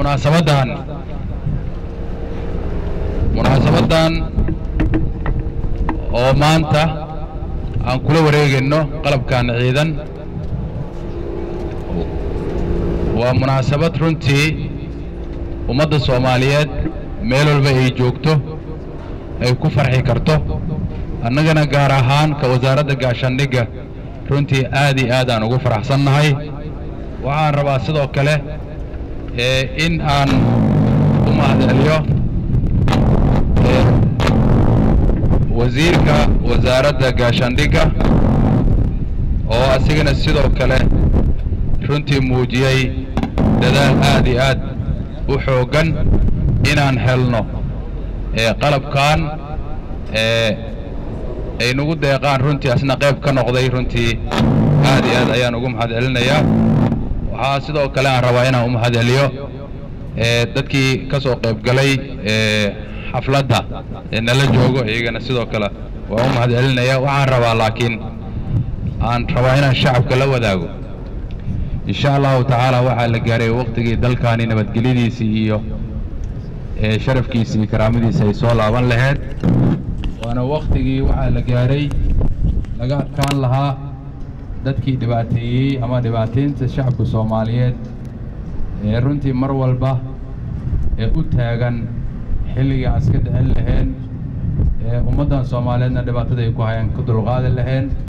munaasabaddan munaasabaddan oo maanta aan kula wareegayno qalabkan ciidan waa munaasabad runtii ummadda soomaaliyeed meel walba ay joogto ay ku farxi karto annagana gaar ahaan ka wasaaradda gaashaandhigga runtii aad iyo aad aan ugu faraxsannahay waxaan rabaa sidoo kale ee in aan u mahadceliyo ee wasiirka wasaaradda gaashaandhigga oo asigana sidoo kale runtii muujiyey dadaal aad iyo aad u xooggan inaan helno ee qalabkan ee ay nagu deeqaan runtii asna qayb ka noqday runtii aad iyo aad ayaan ugu mahad celinayaa waxaa sidoo kale aan rabaa inaan u mahad celiyo ee dadkii ka soo qayb galay ee xafladda ee nala joogo iyagana sidoo kale waa u mahad celinaya waxaan rabaa laakiin aan rabaa inaan shacabka la wadaago insha allahu tacaala waxaa la gaaray waqtigii dalkaani nabadgelyadiisii iyo ee sharafkiisii iyo karaamadiisa ay soo laaban lahayd waana waktigii waxaa la gaaray laga adkaan lahaa dadkii dhibaateeyey ama dhibaataynta shacabka soomaaliyeed ee runtii mar walba ee u taagan xilligii aan iska dhicin lahayn ee ummaddan soomaaliyeedna dhibaatada ay ku hayaan ka dulqaadi lahayn